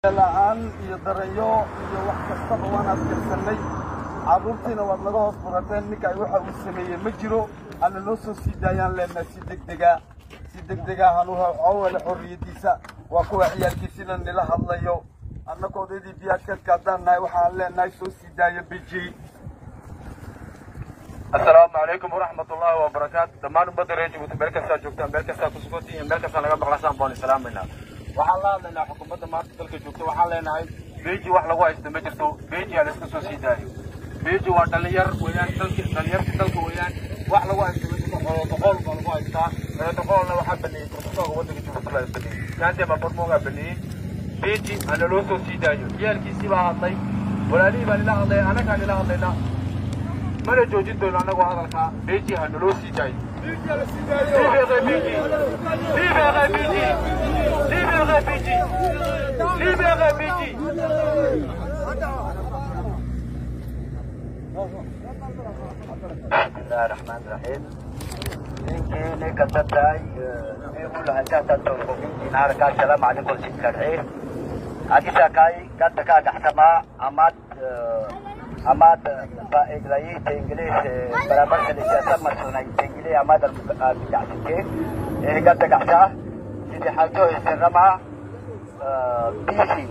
la-aan iyo daranyo iyo wax kastaba waan adkaysanay carruurtiina waad naga hoos burateen ninka ay waxa uu sameeyey ma jiro hana noo soo sii daayaan leenahay si degdega si degdega hanu hawale xorriyadiisa waa kuwa ciyaalkiisina nila hadlayo annaka odaydii biyaadkeedka haddaan nahay waxaan leenahay soo sii daaya biji asalaamu calaykum waraxmat ullaahi wabarakaatu dhammaan ummadda reer jabuuti meel kastaa joogtaan meel kastaa ku sugantihiin meel kastaa naga maqlasaan baan islaamaynaa waxaan la hadlaynaa xukuumadda maanta dalka joogta waxaan leenahay beji wax lagu haysto ma jirto beji ha layska soo sii daayo beji waa dhalinyar weeyaan dalki dhalinyarta dalka weeyaan wax lagu haysto ma jirto xolodoqool baa lagu haystaa xolodoqoolna waxaa baneeyey profesorka waddanka jabuuti baa baneeyey gaante baa barmoogaa baneeyey beji hana loo soo sii daayo ciyaalkiisii baa hadlay walaalihii baa nila hadlaya annagaa nila hadlaynaa mana joojin doono annagoo hadalkaa beji ha naloo sii daayo Libérez Biji Libérez Biji Libérez Biji Libérez Biji bismillahi raxmaani raxiim ninkii ninka dadtahay ulahajaatatorkomintiin harkaa salaamu calaykum sikadhee adisakai ganta kaa dhaxtamaa amaad amaad faa'idlayita ingiliis barabarsalisiyaasa marsanay ingiliis amaad albidacsitee ganta gaxsaa sidi xajo istirama bisi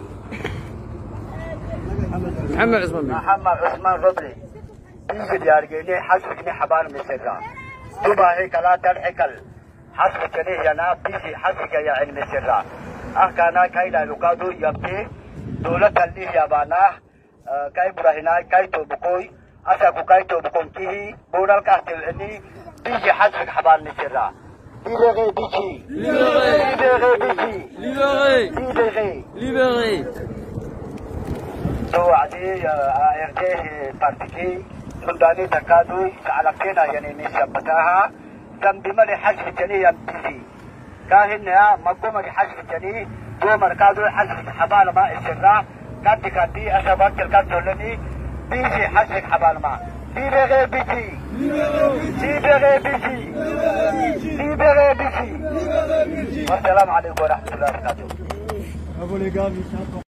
محمد عثمان بن محمد عثمان ربلي بيجي ديارجيني حسب كني حبان مسكا دوبا هيك لا ترحكل حسب كني ينا بيجي حسب يا علم السرا أحكانا كايلا لقادو يبتي دولة اللي يابانا كاي براهنا كاي توبكوي أساكو كاي توبكون كيه بورال كاستل إني بيجي حسب حبان مسرا ليبري بيجي ليبري بيجي Libéré ليبري Libéré توعدي ارتيه بارتيكي سلطاني تكادوي سعلقتنا يعني نسبتها ذنب ملي حسب جني يمتزي كاهن يا مقوم حسب جني دو مركادو حسب حبال ما السراء كانت كانتي أسبات الكاتولني بيجي حسب حبال ما ليبري بيجي ليبري بيجي ليبري بيجي والسلام عليكم ورحمة الله وبركاته